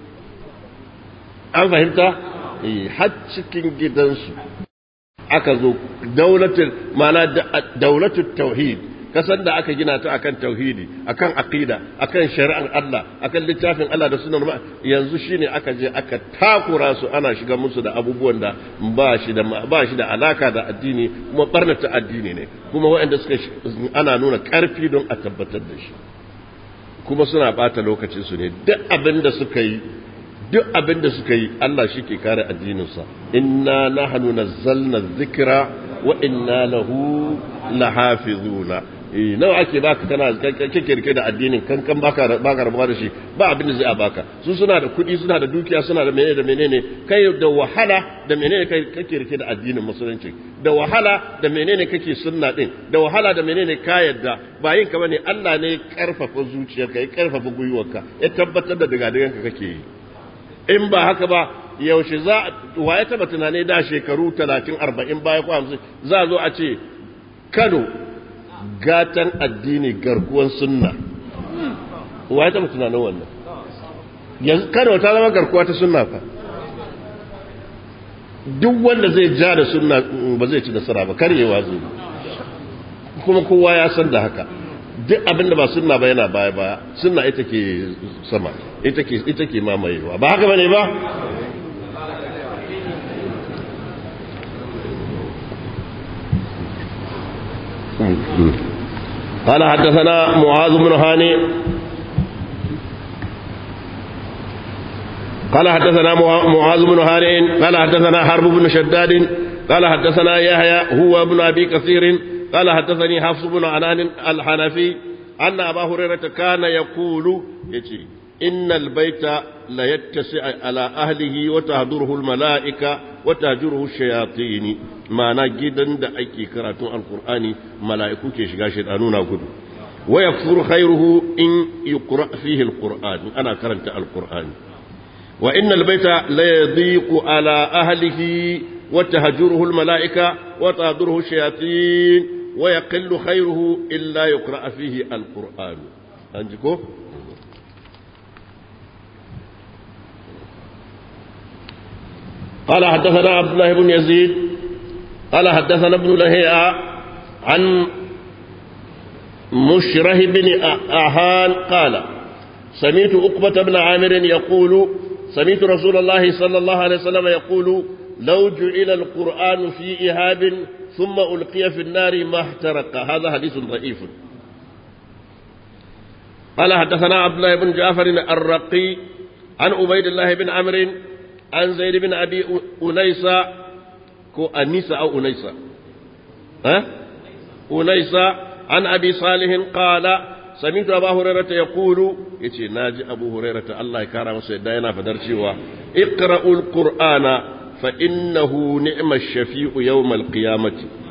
an fahimta eh har cikin gidansu aka zo daulatul mana daulatul tauhid kasan da aka gina ta akan tauhidi akan aqida akan shari'ar Allah akan littafin Allah da sunan yanzu shine aka je aka takura su ana shiga musu da abubuwan da ba shi da ba shi da alaka da addini kuma barnata addini ne kuma waɗanda suka ana nuna karfi don a tabbatar da shi kuma suna bata lokacin su ne duk abin da suka yi duk abin da suka yi Allah shi ke kare addininsa inna nahnu nazzalna dhikra wa inna lahu lahafizuna nawa ake baka kana kake rike da addinin kankan baka baka rabuwa da shi ba abin da zai a baka su suna da kuɗi suna da dukiya suna da menene da menene kai da wahala da menene kai kake rike da addinin musulunci da wahala da menene kake sunna din da wahala da menene ka yadda ba yin ka bane Allah ne ya karfafa zuciyarka ya karfafa gwiwarka ya tabbatar da daga daganka kake yi in ba haka ba yaushe za wa ya taba tunani da shekaru 30 40 baya ko 50 za zo a ce Kano gatan addini garkuwan sunna wa ya taba tunanin wannan yanzu Kano ta zama garkuwa ta sunna fa duk wanda zai ja da sunna ba zai ci nasara ba karyewa zai kuma kowa ya san da haka duk abin da ba sunna ba yana baya baya sunna ita ke sama ita ke ita ke mamayewa ba haka bane ba قال حدثنا معاذ بن هاني قال حدثنا معاذ بن هاني قال حدثنا حرب بن شداد قال حدثنا يحيى هو ابن ابي كثير قال حدثني حفص بن عنان الحنفي أن أبا هريرة كان يقول يجي إن البيت لا يتسع على أهله وتهدره الملائكة وتهجره الشياطين معنى جدا دا أيكي كراتون القرآن ملائكة كيشغا شيطانون أقول ويكفر خيره إن يقرأ فيه القرآن أنا كرنت القرآن وإن البيت لا يضيق على أهله وتهجره الملائكة وتهدره الشياطين ويقل خيره إلا يقرأ فيه القرآن أنجكو قال حدثنا عبد الله بن يزيد قال حدثنا ابن لهيعة عن مشره بن أهان قال سمعت أقبة بن عامر يقول سمعت رسول الله صلى الله عليه وسلم يقول لو جعل القرآن في إهاب ثم ألقي في النار ما احترق هذا حديث ضعيف قال حدثنا عبد الله بن جعفر الرقي عن عبيد الله بن عمرو عن زيد بن أبي أنيسة كو أنيسة أو أنيسة ها أنيسة عن أبي صالح قال سمعت أبا هريرة يقول يتي ناجي أبو هريرة الله يكرم سيدنا فدرشوا اقرأوا القرآن فإنه نعم الشفيع يوم القيامة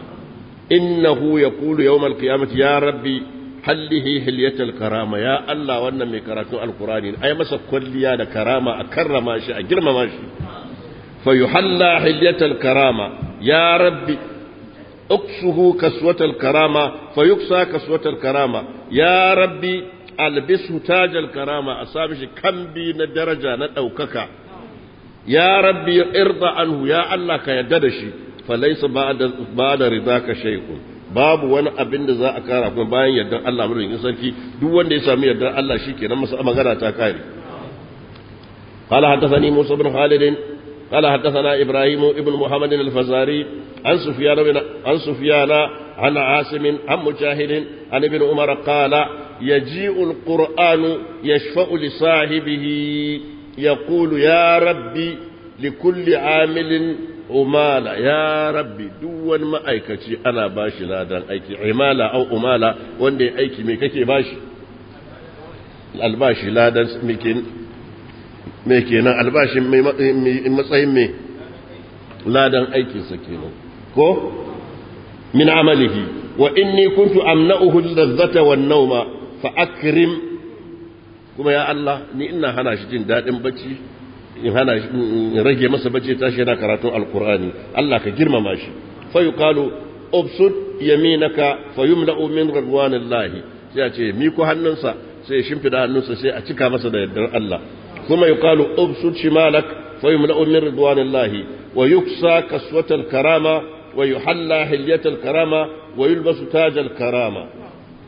إنه يقول يوم القيامة يا ربي حله حلية الكرامة يا الله وانا من كراتو القرآن أي مسا كليا كرامة أكرم شيء أجرم ماشي فيحلى حلية الكرامة يا ربي اكسه كسوة الكرامة فيكسى كسوة الكرامة يا ربي ألبسه تاج الكرامة أصابش كم بين درجة ندوكك يا ربي ارضى عنه يا الله كيددشي فليس بعد بعد رضاك شيء babu wani abin da za a kara kuma bayan yardar Allah mulkin sarki duk wanda ya sami yardar Allah shikenan masa magana ta kare قال حدثني موسى بن خالد قال حدثنا ابراهيم ابن محمد الفزاري عن سفيان بن عن سفيان عن عاصم عن مجاهد عن ابن عمر قال يجيء القرآن يشفع لصاحبه يقول يا ربي لكل عامل umala ya rabbi duk wani ma'aikaci ana bashi ladan aiki imala au umala wanda ya aiki mai kake bashi albashi ladan mai kenan albashin matsayin mai ladan aikinsa kenan ko min amalihi wa inni kuntu amna'uhu lazzata wan nauma fa akrim kuma ya Allah ni ina hana shi jin dadin bacci in hana rage masa bacci tashi yana karatun alkur'ani Allah ka girmama shi fa yuqalu ubsud yaminaka fa yumla'u min ridwanillahi sai a ce mi ko hannunsa sai ya shimfida hannunsa sai a cika masa da yardar Allah kuma yuqalu ubsud shimalak fa yumla'u min ridwanillahi wa yuksa kaswatal karama wa yuhalla hilyatal karama wa yulbasu tajal karama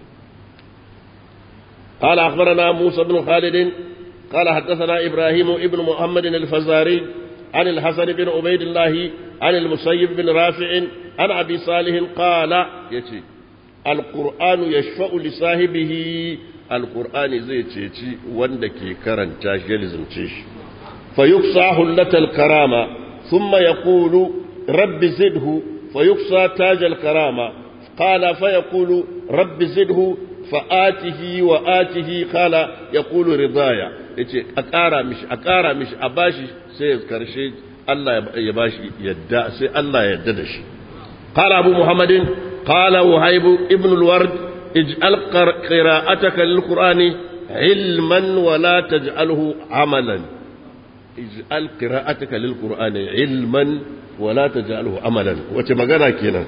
قال أخبرنا موسى بن خالد قال حدثنا إبراهيم ابن محمد الفزاري عن الحسن بن عبيد الله عن المسيب بن رافع عن أبي صالح قال يتي القرآن يشفع لصاحبه القرآن زي تيتي وندكي كرن تاجلزم تيش فيقصى حلة الكرامة ثم يقول رب زده فيقصى تاج الكرامة قال فيقول رب زده فآته وآته قال يقول رضايا yace a ƙara mishi a ƙara mishi a bashi sai ya karshe Allah ya bashi yadda sai Allah ya yadda da shi qala abu muhammadin qala wahib ibn al-ward ij'al qira'ataka lil-qur'ani ilman wa la taj'alhu amalan ij'al qira'ataka lil-qur'ani ilman wa la taj'alhu amalan wace magana kenan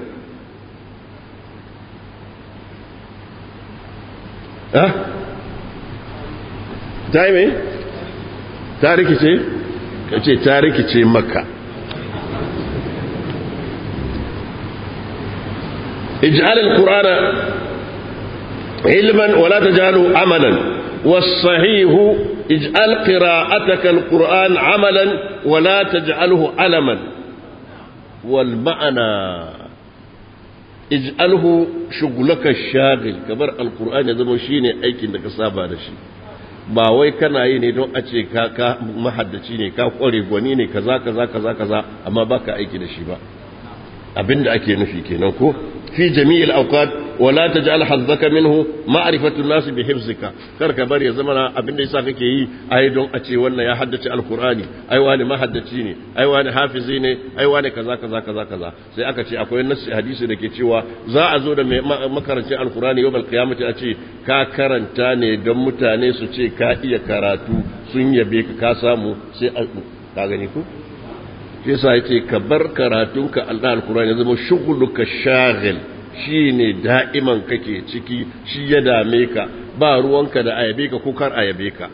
ha ta yi mai? ta rikice? ka ce ta rikice maka ij'al al-qur'ana ilman wala tajalu amalan was-sahih ij'al qira'ataka al-qur'an amalan wala taj'alhu alaman wal ma'ana ij'alhu shughlaka shagil kamar al-qur'an ya zama shine aikin da ka saba da shi ba wai kana yi ne don a ce ka ka mahaddaci ne ka kware gwani ne kaza kaza kaza kaza amma baka aiki da shi ba abinda ake nufi kenan ko fi jami'il awqat wa la taj'al hazzaka minhu ma'rifatu an-nas bi hifzika kar ka bari ya zama abinda yasa kake yi ai don a ce wannan ya haddace alqur'ani ai wani mahaddaci ne ai wani hafizi ne ai wani kaza kaza kaza kaza sai aka ce akwai nassi hadisi da ke cewa za a zo da makarancin alqur'ani yawmal qiyamati a ce ka karanta ne don mutane su ce ka iya karatu sun yabe ka ka samu sai ka gani ko shi yasa yace ka bar karatunka Allah alqur'ani zama shughuluka shaghil shine da'iman kake ciki shi ya dame ka ba ruwanka da ayabe ka ko kar ayabe ka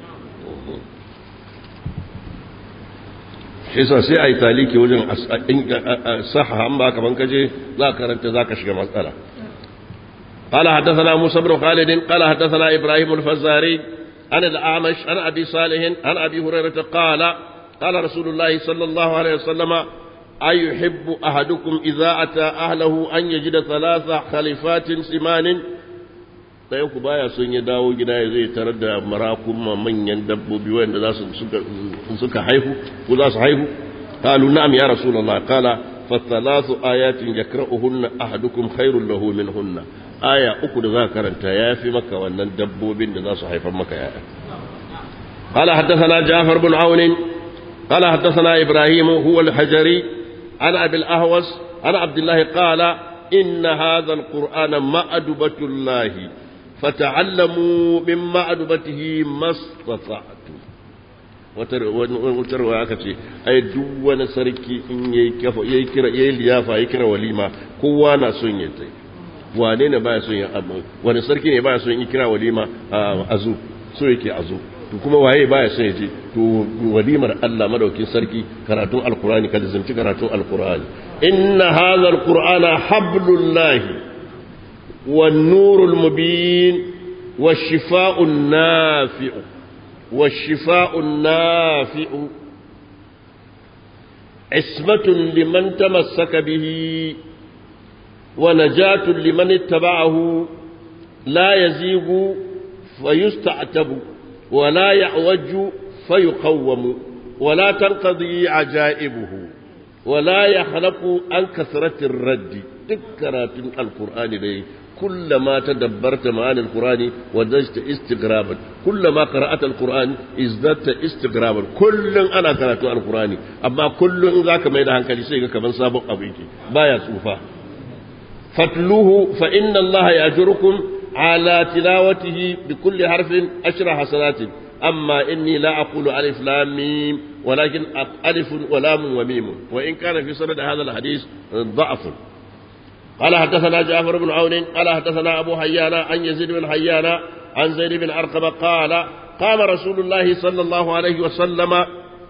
shi yasa sai ayi taliki wajen saha an ba kaman kaje za ka karanta za ka shiga matsala قال حدثنا موسى بن خالد قال حدثنا إبراهيم الفزاري عن الأعمش عن أبي صالح عن أبي هريرة قال قال رسول الله صلى الله عليه وسلم أيحب أحدكم إذا أتى أهله أن يجد ثلاث خليفات سمان ɗayan ku baya son ya dawo gida ya zai tarar da marakun manyan dabbobi wanda za su suka haihu ko za su haihu qalu na'am ya rasulullah qala fa thalathu ayatin yakra'uhunna ahadukum khairul lahu minhunna aya uku da za ka karanta yafi maka wannan dabbobin da za su haifar maka yaya قال حدثنا جعفر بن عون قال حدثنا إبراهيم هو الحجري عن أبي الأهوس عن عبد الله قال إن هذا القرآن مأدبة الله فتعلموا من مأدبته ما استطعتم wutarwa aka ce ai duk wani sarki in yayi kafa yayi kira yayi liyafa yayi kira walima kowa na son ya tai wane ne baya son ya abu wani sarki ne baya son ya kira walima azu so yake azu to kuma waye baya son ya je to walimar Allah madaukin sarki karatun alqur'ani kada zanci karatun alqur'ani inna hadha alqur'ana hablullahi wan nurul mubin washifa'un nafi'u washifa'un nafi'u ismatun liman tamassaka bihi wa najatun liman ittaba'ahu la yazigu fayusta'tabu ولا يعوج فيقوم ولا تنقضي عجائبه ولا يخلق عن كثرة الرد تكرات القرآن لي كلما تدبرت معاني القرآن وزدت استغرابا كلما قرأت القرآن ازددت استغرابا كل أنا قرأت القرآن أما كل ذاك ما يدهن كالسيك كمن سابق أبيك بايا سوفا فاتلوه فإن الله يأجركم على تلاوته بكل حرف عشر حسنات أما إني لا أقول ألف لام ميم ولكن ألف ولام وميم وإن كان في سند هذا الحديث ضعف قال حدثنا جعفر بن عون قال حدثنا أبو حيان عن يزيد بن حيان عن زيد بن أرقم قال قام رسول الله صلى الله عليه وسلم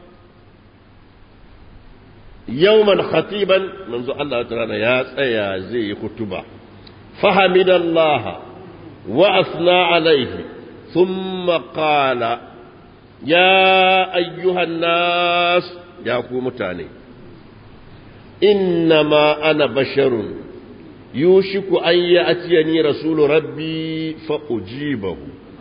يوما خطيبا منذ الله تعالى يا يا زي خطبة فحمد الله وأثنى عليه ثم قال يا أيها الناس يا متاني إنما أنا بشر يوشك أن يأتيني رسول ربي فأجيبه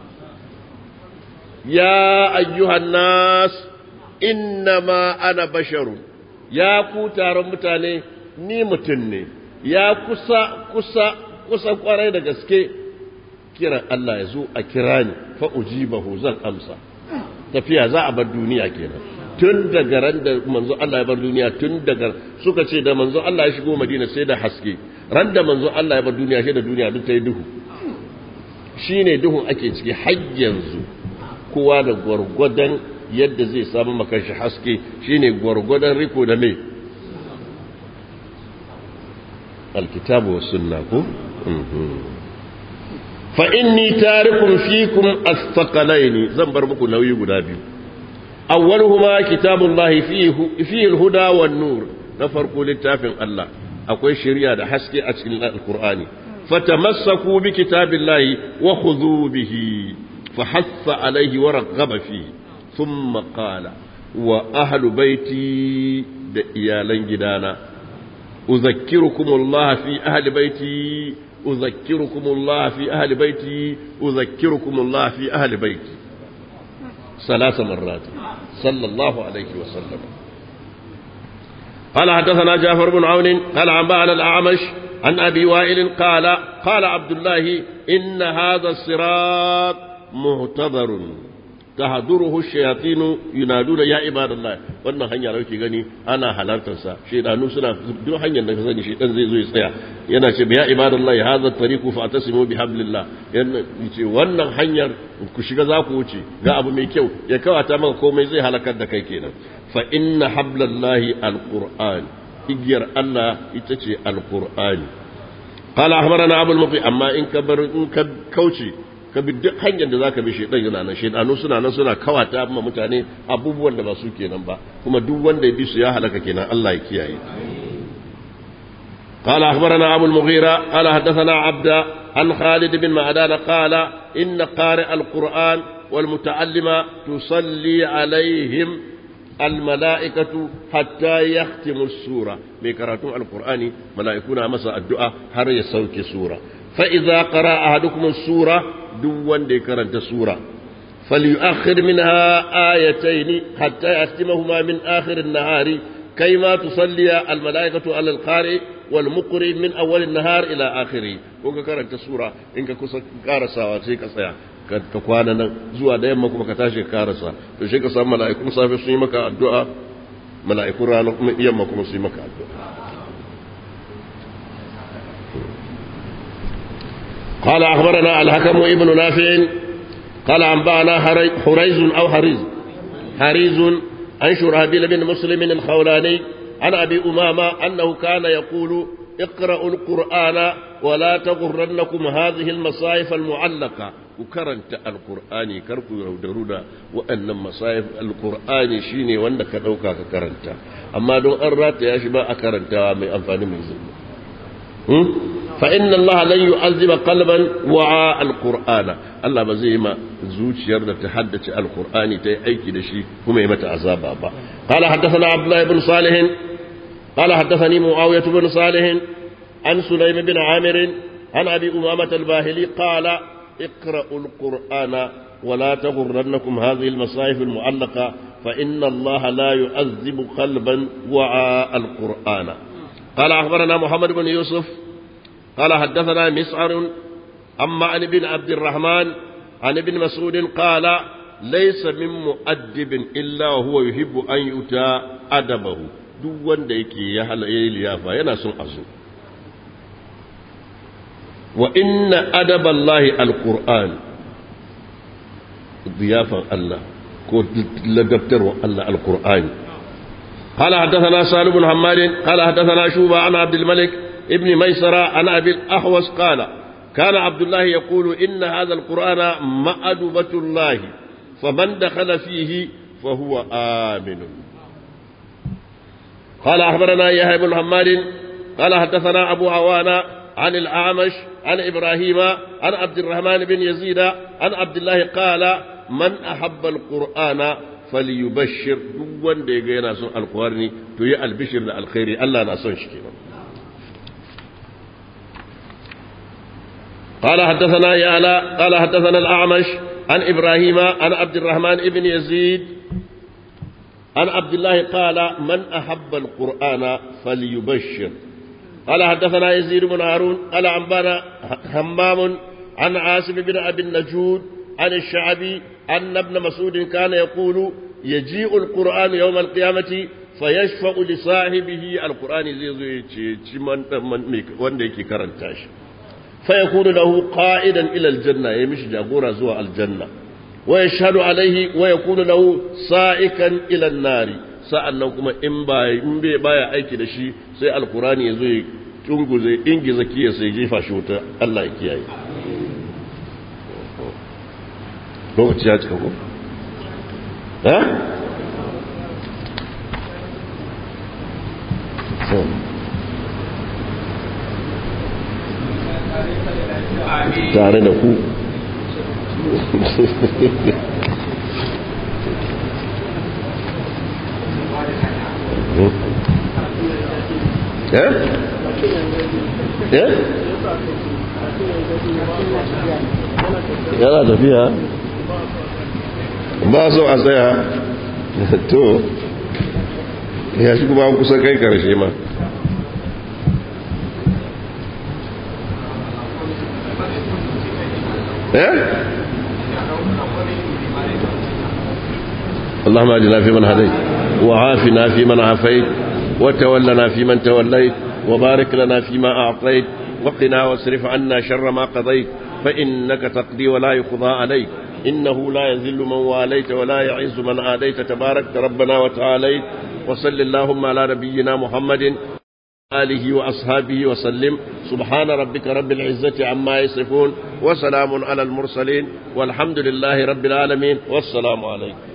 يا أيها الناس إنما أنا بشر يا كوتار متاني ni mutum ne ya kusa kusa kusa kwarai da gaske kiran Allah ya zo a kira ni fa ujibahu zan amsa tafiya za a bar duniya kenan tun daga ran da manzo Allah ya bar duniya tun daga suka ce da manzo Allah ya shigo Madina sai da haske ran da manzo Allah ya bar duniya sai da duniya duk ta yi duhu shine duhun ake ciki har yanzu kowa da gwargwadon yadda zai samu makashi haske shine gwargwadon riko da mai alkitabu wa sunna ko fa inni tarikum fikum astaqalaini zan bar muku nauyi guda biyu awwaluhuma kitabullahi fihi fihi alhuda wan nur na farko littafin Allah akwai shari'a da haske a cikin alqur'ani fatamassaku bi kitabillahi wa khudhu bihi fahassa alayhi wa raghaba fihi thumma qala wa ahlu baiti da iyalan gidana أذكركم الله في أهل بيتي أذكركم الله في أهل بيتي أذكركم الله في أهل بيتي ثلاث مرات صلى الله عليه وسلم قال حدثنا جعفر بن عون قال عن الأعمش عن أبي وائل قال قال عبد الله إن هذا الصراط مهتبر تهدره الشياطين ينادون يا عباد الله wannan hanya da kake gani ana halartar sa shedanu suna duk hanyar da ka sani shedan zai zo ya tsaya yana ce ya ibadallahi hadha tariqu fa atasimu bi hablillah yana ce wannan hanyar ku shiga za ku wuce ga abu mai kyau ya kawata maka komai zai halakar da kai kenan fa inna hablallahi alquran igiyar Allah ita ce alqur'ani qala ahbarana abul muqi amma in ka bar in ka kauce ka bi duk hanyar da zaka bi shedan yana nan shedanu suna nan suna kawata ma mutane abubuwan da ba su kenan ba kuma duk wanda ya bi su ya halaka kenan Allah ya kiyaye قال أخبرنا أبو المغيرة قال حدثنا عبد عن خالد بن معدان قال إن قارئ القرآن والمتعلم تصلي عليهم الملائكة حتى يختم السورة بكراتون القرآن ملائكونا مساء الدعاء هر يسوك سورة فإذا قرأ أحدكم السورة دون ديكرنت سورة فليؤخر منها آيتين حتى يختمهما من آخر النهار كيما تصلي الملائكة على القارئ والمقرئ من أول النهار إلى آخره وكا كرنت سورة إنك كسا كارسا وسيك سيا ka kwana nan zuwa da yamma kuma ka tashi ka karasa to shi ka samu mala'ikun safe sun yi maka addu'a mala'ikun ranar yamma kuma sun yi maka addu'a قال أخبرنا الحكم ابن نافع قال أنبأنا حريز أو حريز حريز عن شرهبيل بن مسلم الخولاني عن أبي أمامة أنه كان يقول اقرأوا القرآن ولا تغرنكم هذه المصايف المعلقة وكرنت القرآن كركو يودرونا وأن مصايف القرآن شيني وأنك دوكا كرنت أما دون أرات يا شباب أكرنت من أنفاني من زلمة فإن الله لن يعذب قلبا وعاء القرآن الله بزيما زوج يرد تحدث القرآن تي أيكي دشي هم يمت عذابا با قال حدثنا عبد الله بن صالح قال حدثني معاوية بن صالح عن سليم بن عامر عن أبي أمامة الباهلي قال اقرأوا القرآن ولا تغرنكم هذه المصاحف المعلقة فإن الله لا يعذب قلبا وعاء القرآن قال أخبرنا محمد بن يوسف قال حدثنا مسعر أما عن ابن عبد الرحمن عن ابن مسعود قال ليس من مؤدب إلا وهو يحب أن يؤتى أدبه duk wanda yake ya halaye liyafa yana son a zo wa inna adaballahi alquran ziyafan Allah ko ladabtarwa Allah alqur'ani قال حدثنا سالم بن حماد قال حدثنا شوبة عن عبد الملك ابن ميسرة عن أبي الأحوص قال كان عبد الله يقول إن هذا القرآن مأدبة الله فمن دخل فيه فهو آمن قال أخبرنا يحيى بن حماد قال حدثنا أبو عوانة عن الأعمش عن إبراهيم عن عبد الرحمن بن يزيد عن عبد الله قال من أحب القرآن فليبشر دون ديغينا سن القرآن تي البشر الخير الله ناسون شكينا قال حدثنا يالا قال حدثنا الأعمش عن إبراهيم عن عبد الرحمن بن يزيد عن عبد الله قال من أحب القرآن فليبشر قال حدثنا يزيد بن هارون قال أنبانا همام عن عاصم بن أبي النجود عن الشعبي أن ابن مسعود كان يقول يجيء القرآن يوم القيامة فيشفع لصاحبه القرآن زي زي من يكي كرنتاش فيكون له قائدا إلى الجنة يمشي جاغورا زوا الجنة ويشهد عليه ويكون له سائكا إلى النار sa'annan kuma in bai baya aiki da shi sai alkurani ya zo ya tunguze ingiza kiya sai jefa shi wuta Allah ya kiyaye lokaci ya cika ko? eh? tare da ku eh? eh? yana tafiya ba so a tsaya to ya shi kuma kusa kai karshe ma eh اللهم اجعلنا في من هديت وعافنا في من عافيت وتولنا في من توليت وبارك لنا فيما أعطيت وقنا واصرف عنا شر ما قضيت فإنك تقضي ولا يقضى عليك إنه لا يذل من واليت ولا يعز من عاديت تبارك ربنا وتعاليت وصل اللهم على نبينا محمد آله وأصحابه وسلم سبحان ربك رب العزة عما يصفون وسلام على المرسلين والحمد لله رب العالمين والسلام عليكم